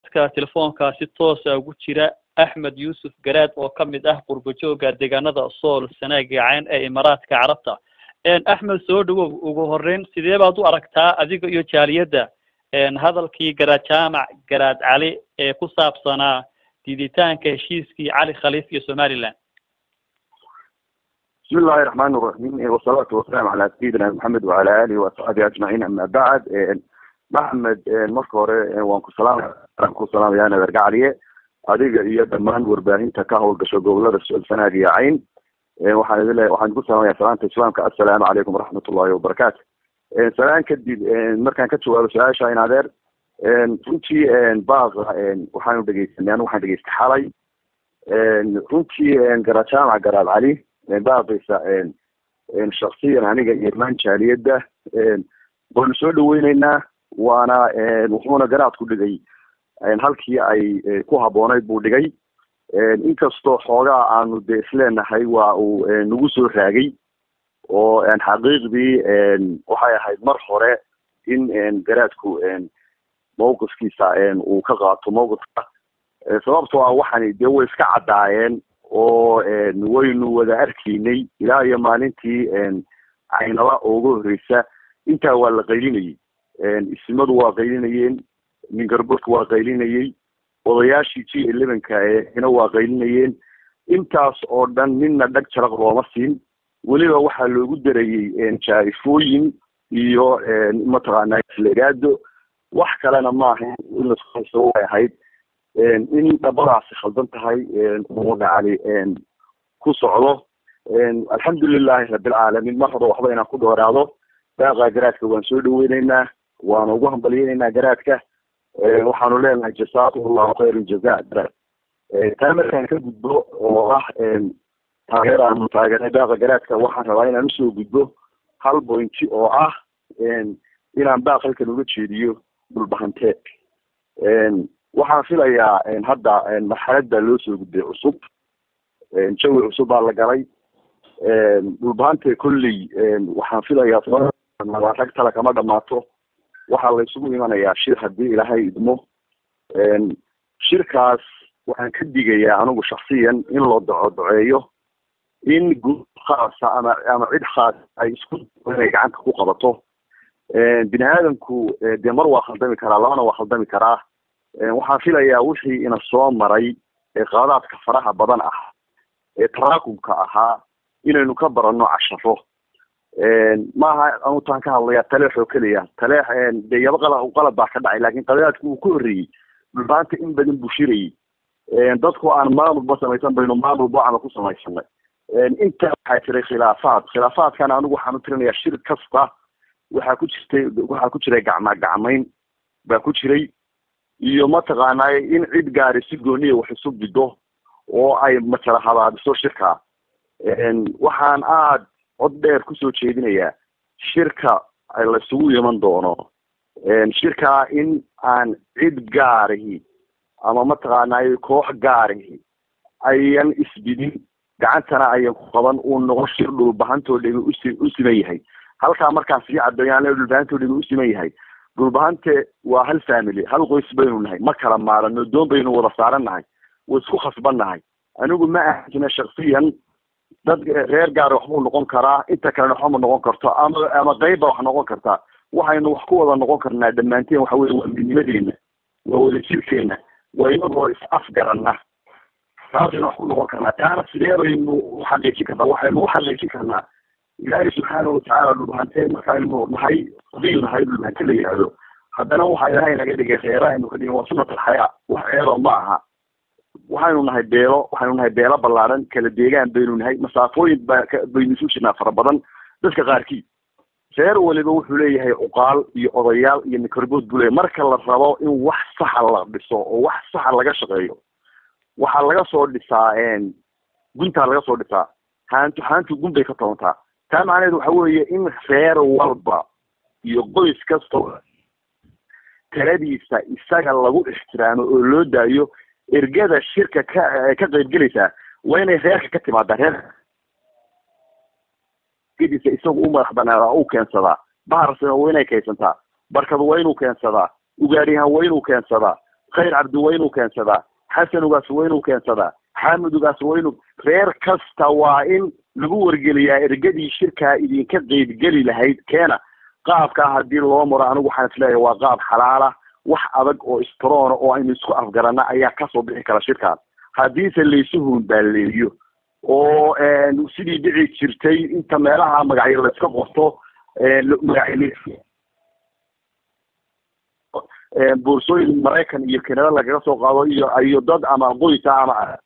ka telefoonka si toosa ugu jira axmed yuusuf garaad oo ka mid ah qurbajooga deegaanada sool sanaag iyo cayn ee imaaraadka carabta axmed soo dhawow ugu horeyn sidee baad u aragtaa adiga iyo jaaliyadda hadalkii garaad jaamac garaad cali ee ku saabsanaa diiditaanka heshiiskii cali khaliif iyo somaliland بسم الله الرحمن الرحيم والصلاة والسلام على سيدنا محمد وعلى آله وصحبه أجمعين أما بعد محمد marka hore waan ku salaam waan ku salaamayaa nadargacaliye adiga iyo dhammaan warbaahinta ka howlgasho gobolada sanaag iyo cayn waxaan idin leeyahay waxaan ku salaamayaa salaanta islaamka assalaamu calaykum waraxmatullahi wabarakaatu salaan kadib markaan ka jawaabo su-aasha in adeer runtii baaqa waxaanu dhegeysanay anu waxaan dhegeystay xalay runtii garaad jaamac garaad cali baaqaysa shaksiyan aniga iyo dhammaan jaaliyadda waanu soo dhaweyneynaa waana wuxuuna garaadku dhigay halkii ay ku habboonayd buu dhigay inkastoo xoogaa aanu de isleenahay waa uu nagu soo raagay oo xaqiiqdii waxay ahayd mar hore in garaadku mawqifkiisa uu ka qaato mawqifka sababtoo ah waxani dee way iska caddaayeen oo waynu wada arkaynay ilaa iyo maalintii caynaba uga horreysa intaa waa la qaylinayay isimadu waa qaylinayeen mingarburka waa qaylinayay odayaashii g elevenka eena waa qaylinayeen intaas oo dhan midna dhag jaraq looma siin weliba waxaa loogu darayey jaarifooyin iyo mataqaanaa islegaado wax kalena maaha in laskuhaysto way ahayd in dhabadaasi khaldan tahay umuda cali ku socdo alxamdulilahi rabilcaalamiin mar hore waxba inaan ku dhoeraado baaqa garaadka waan soo dhaweyneynaa waana ugu hambalyeneynaa garaadka waxaanu leenahay jasaakum allahu khayran jaza garaad taa markaan ka gudbo oo ah taageer aanu taageernay baaqa garaadka waxaan rabaa inaan usoo gudbo hal bointi oo ah inaan baaq halkan uga jeediyo dhulbahanteed waxaan filayaa hadda marxalad baa loo soo gudbay cusub jawi cusub baa la galay dhulbahante kolley waxaan filayaa rag tala kama dhamaato waxaa la isugu imanayaa shir haddii ilaahay idmo shirkaas waxaan ka digayaa anigu shaksiyan in loo doco doceeyo in guud khaasa ama ama cid khaas ay isku inay gacanta ku qabato bini aadamku dee mar waa khaldami karaa labana waa khaldami karaa waxaan filayaa wixii ina soo maray ee qaadaadka faraha badan ah ee taraakumka ahaa inaynu ka barano casharo maaha anutaan ka hadlaya taleex oo keliya taleex dee yaba qala qalad baa ka dhacay laakin qadaadku uu ka horreeyey dhulbaanta in badan buu shirayay dadku aan maamulba samaysan baynu maamul bocama ku samaysanay intaa waxaa jiray khilaafaad khilaafaadkana anigu waxaan u tirinayaa shir kasta waxaa ku jirtay waxaa ku jiray gacma gacmayn baa ku jiray iyo mataqaanay in cid gaari si gooniya wax isu bido oo ay matala habaabiso shirka waxaan aada cod dheer kusoo jeedinayaa shirka laysugu iman doono shirkaa in aan cid gaarihi ama mataqaanay koox gaarihi ayan isbidin gacantana ayan ku qaban uu noqo shir dhulbahantoo dhimi usi u siman yahay halkaa markaan sii caddeeyaan dhulbahantoo dhimi u siman yahay dhulbahante waa hal family hal qoys baynu nahay ma kala maarano doon baynu wada saaran nahay way isku khasban nahay anigu ma ahajina shaksiyan dad reer gaar waxbuu noqon karaa inta kalena waxba ma noqon karto ama ama qeyb ba wax noqon kartaa waxaynu wax ku wada noqon karnaa dhammaanteen waxa weye waa midnimadeena waa wadajirkeena waa inagoo is afgarana taasaynu wax ku noqon karnaa taana sidee baynu uxaqiijin karnaa waxaynu uxaqiijin karnaa ilaahay subxaana watacaala dhulbahante markaaynu nahay qabiil nahay dhulbahante la yihahdo haddana waxa ilahay naga dhigay reerahaynu ka dhigin waa sunat alxayaa wax ceeba ma aha waxaynu nahay beelo waxaynu nahay beelo ballaaran kala deegaan baynu nahay masaafooyin ba baynu isu jirnaa fara badan dadka qaarkii reer waliba wuxuu leeyahay cuqaal iyo odayaal iyo mikorbood buu leeyahy marka la rabo in wax saxa la dhiso oo wax saxa laga shaqeeyo waxaa laga soo dhisaa guntaa laga soo dhisaa haantu haantu gun bay ka tobantaa taa macnaheedu waxa weeye in reer walba iyo qoys kasta taladiisa isaga lagu ixtiraamo oo loo daayo ergada shirka ka ka qaybgelaysaa waa inay reerka ka timaadaa reer ergadiisa isagu u madax banaadaa u keensadaa baharsina waa inay keensantaa barkadu waa inuu keensadaa ugaadhiyahan waa inuu keensadaa khayr cabdi waa inuu keensadaa xasan ugaas waa inuu keensadaa xaamid ugaas waa inuu reer kasta waa in lagu wargeliyaa ergadii shirkaa idinka qeybgeli lahayd keena qaabkaa haddii loo maro anigu waxaan isleeyahay waa qaab xalaala wax adag oo istroona oo aynu isku afgarana ayaa kasoo bixi kara shirkaas haddiise laysu hunbaaleeyo oo sidii dhici jirtay inta meelaha magacyo la iska qorto magacyo boorsooyin maraykan iyo kanada lagaga soo qaado iyo iyo dad ama qoysa ama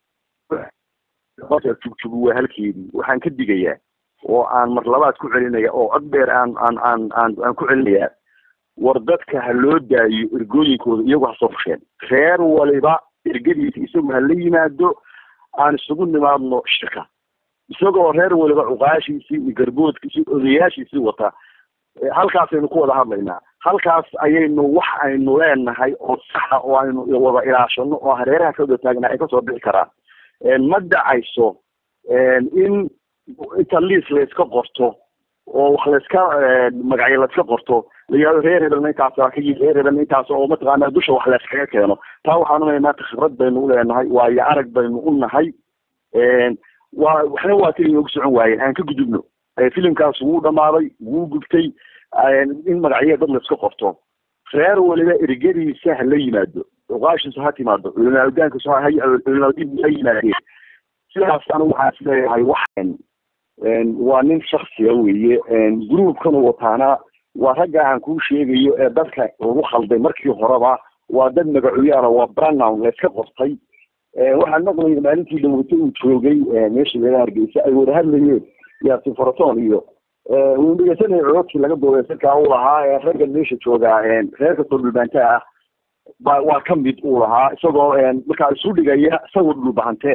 jugjugu waa halkeedii waxaan ka digayaa oo aan mar labaad ku celinaya oo cod dheer aan aan aan aan aan ku celinayaa war dadka ha loo daayo ergooyinkooda iyagu ha soo fusheen reer waliba ergadiisa isagu ha la yimaado aan isugu nimaadno shirka isagoo reer waliba cuqaashiisii iyo garboodkiisii odayaashiisii wata halkaasaynu ku wada hadlaynaa halkaas ayaynu wax aynu leenahay oo saxa oo aynu wada ilaashano oo hareeraha ka wada taagnaa ay kasoo bixi karaan ma dhacayso in inta liis layska qorto oo wax layska magacyo layska qorto la yihahdo reer hebelna intaas waa ka yii reer hebelna intaas oo mataqaana dusha wax layskaga keeno taa waxaan unay maanta khibrad baynu uleenahay waayo arag baynu u nahay waa waxna waa keli noogu socon waayeen aan ka gudubno filimkaas wuu dhamaaday wuu gubtay in magacyo dad layska qorto reer waliba ergadiisa ha la yimaado cuqaashiisu ha timaado culimaadankiisu culimaadiintu ha yimaadeen sidaas anigu waxaan isleeyahay waxan waa nin shaksiya weeye groupkan u wataana waa ragga aan kuu sheegayo ee dadka lagu khalday markii horeba waa dad magacoyaala waa branown layska qortay waxaan maqlayay maalintii dhawato uu joogay meesha laga hargeysa ay wada hadlayeen yaasin faraton iyo wuu dhegeysanaya cododkii laga doobay sirkaa uu lahaa ee ragga meesha joogaa reerka soo dhulbaanta ah ba waa kamid uu lahaa isagoo markaa isu dhigaya isagoo dhulbahante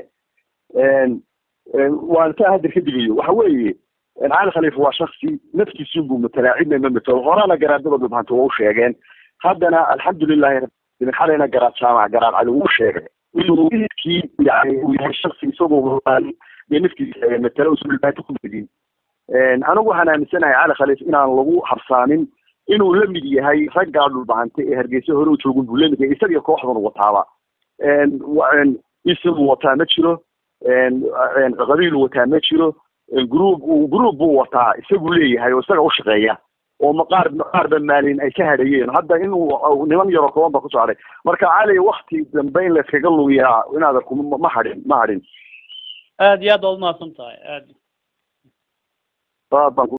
waan taa hadda ka digayo waxa weeye cali khaliif waa shaksi naftiisunbuu matalaa cidna ma matalo horena garaadada dhulbahante waa u sheegeen haddana alxamdulilahi rabbil xalayna garaad jaamac garaad cali wuu sheegay inuu idkii yani uu yahay shaksi isagoo dee naftiisa matalo usu dhulbahante ku bedin anigu waxaan aaminsanahay cali khaliif inaan lagu habsaamin inuu la mid yahay raggaa dhulbahante ee hargeysa hore u joogun buu lamid yahay isagiyo kooxdan wataaba isagu wataa ma jiro qabiilu wataa ma jiro group group buu wataa isagu leeyahay oo isaga ushaqeeya oo maqaar maqaarba maalin ay ka hadhayeen hadda inuu niman yaroo kooban ba kusoo hadhay marka cali wakti dambe in layskaga lugiyaa inaad arku ma hadhin ma hadhin aad iyo aad baad umahadsan tahay aad aad baan